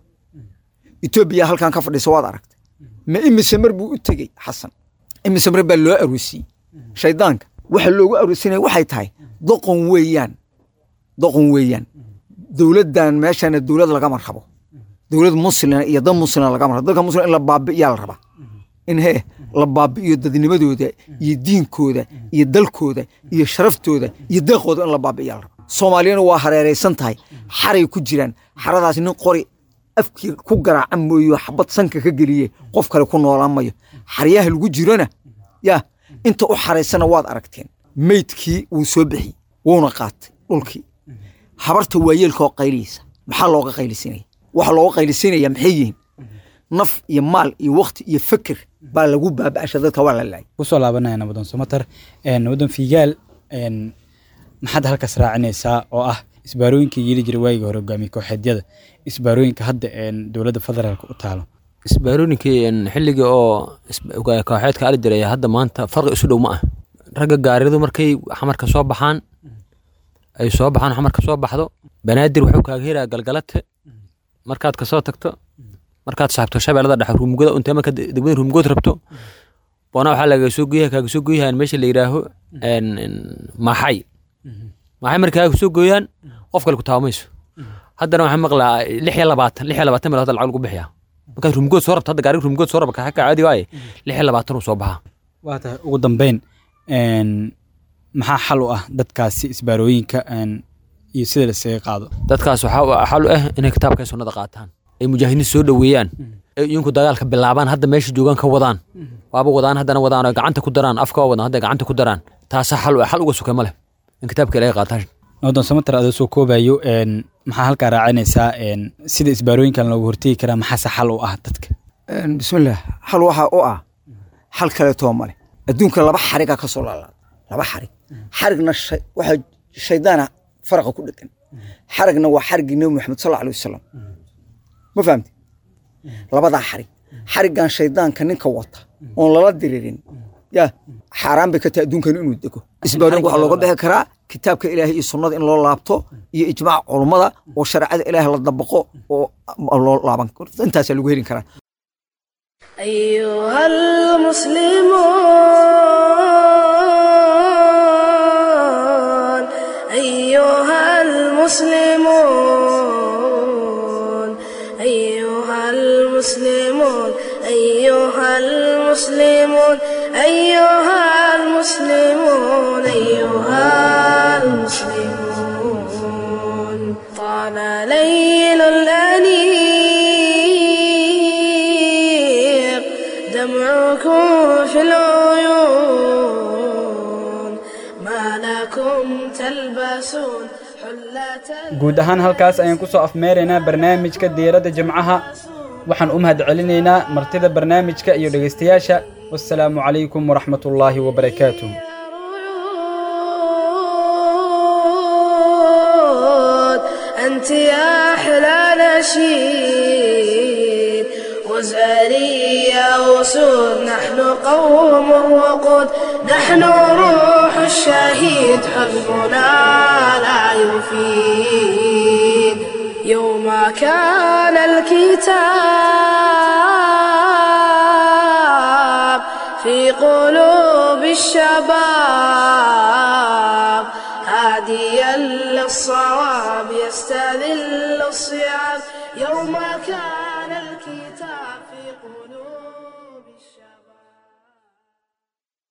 etoobiya halkan ka fadhiisa waad aragtay ma imise mar buu u tegey xasan imise mar baa loo aroosiyey shaydaanka waxa loogu aroosinaya waxay tahay doqon weeyaan doqon weeyaan dowladdan meeshana dowlad lagama rabo dowlad muslina iyo dad muslina lagama rabo dadka muslina in la baabi'iyaa la rabaa in hee la baabi'iyo dadnimadooda iyo diinkooda iyo dalkooda iyo sharaftooda iyo deeqooda in la baabi'iyaa la rabaa soomaaliyana waa hareeraysan tahay xaray ku jiraan xaradaas nin qori afkii ku garaaca mooyo xabad sanka ka geliye qof kale ku noolaan mayo xaryaha lagu jirona ya inta u xaraysana waad aragteen meydkii wuu soo bixiyey wuuna qaatay dhulkii habarta waayeelka oo qayliyeysa maxaa looga qaylisinaya waxa looga qaylisinaya maxay yihiin naf iyo maal iyo wakti iyo feker baa lagu baaba'asha dadka waa la laayay kusoo laabanaya nabadoon somatar een, nabadoon fiigaal een, maxaad halkaas raacinaysaa oo ah isbaarooyinka yeeli jiray waagii hore hogaamiye kooxeedyada isbaarooyinka hadda een, dowladda federaalka u taalo isbaarooyinkii een, xilligii oo isba- hogaamiye kooxeedka ali jiray hadda maanta farqi isu dhow ma ah ragga gaaridu markay xamarka soo baxaan ay soo baxaan xamarka soo baxdo banaadir wuxuu kaaga helayaa galgalate markaad kasoo tagto markaad saabto shabeellada dhexe ruumugada untee marka degmada ruumugood rabto boona waxaa laga soo goyaha kaaga soo goyahan meesha la yidhaaho een- een maxay maxay marka kaaga soo gooyaan qof kale ku taabamayso haddana waxaan maqlaa lix iyo labaatan lix iyo labaatan meel hadda lacag lagu bixiyaa markaad ruumugood soo rabto hadda gaariga ruumugood soo raba kaxaka caadi waaye lix iyo labaatan uu soo baxaa waa tahay ugu dambeyn een, maxaa xal u ah dadkaasi isbaarooyinka een, iyo sida lasaga qaado dadkaas waxaa u- xal u ah inay kitaabka iyo sunnada qaataan ay mujaahidiin soo dhoweeyaan ay iyinku dagaalka bilaabaan hadda meesha joogaan ka wadaan waaba wadaan haddana wadaan oo gacanta ku daraan afka waa wadaan hadda gacanta ku daraan taasaa xal u ah xal uga suka ma leh in kitaabka ilaahay qaataan noodon samater adoo soo koobayo een, maxaa halkaa raacinaysaa een, sida isbaarooyinkan looga hortegi karaa maxaase xal u ah dadka Een, bismillaah xal waxaa u ah xal kaleetoo male adduunka laba xarigaa ka soo laalaada laba xarig xarigna shay- waxaa shaydaana faraqa ku dhegan xarigna waa xariggii nebi maxamed sal alay wasalam ma fahamti labadaa xarig xariggan shaydaanka ninka wata oon lala diririn ya xaaraan bay ka tahay adduunkan inuu dego isbaarooyinka waxaa looga bixi karaa kitaabka ilaahay iyo sunnada in loo laabto iyo ijmaac culummada oo shareecada ilaahay la dabaqo oo loo laaban karo intaasaa lagu helin karaa أيها المسلمون أيها المسلمون أيها المسلمون أيها المسلمون أيها المسلمون أيها المسلمون طال ليل الأنيق دمعكم في العيون ما لكم تلبسون حلة guud ahaan halkaas ayaan ku soo afmeeraynaa barnaamijka diiradda jimcaha waxaan u mahad celinaynaa martida barnaamijka iyo dhegaystayaasha wassalaamu calaykum waraxmatullaahi wabarakaatuh رعود أنت يا أحلى نشيد وزاري يا أسود نحن قوم وقود نحن روح الشهيد حزبنا لا يفيد يوم كان الكتاب في قلوب الشباب هاديا للصواب يستذل الصيام يوم كان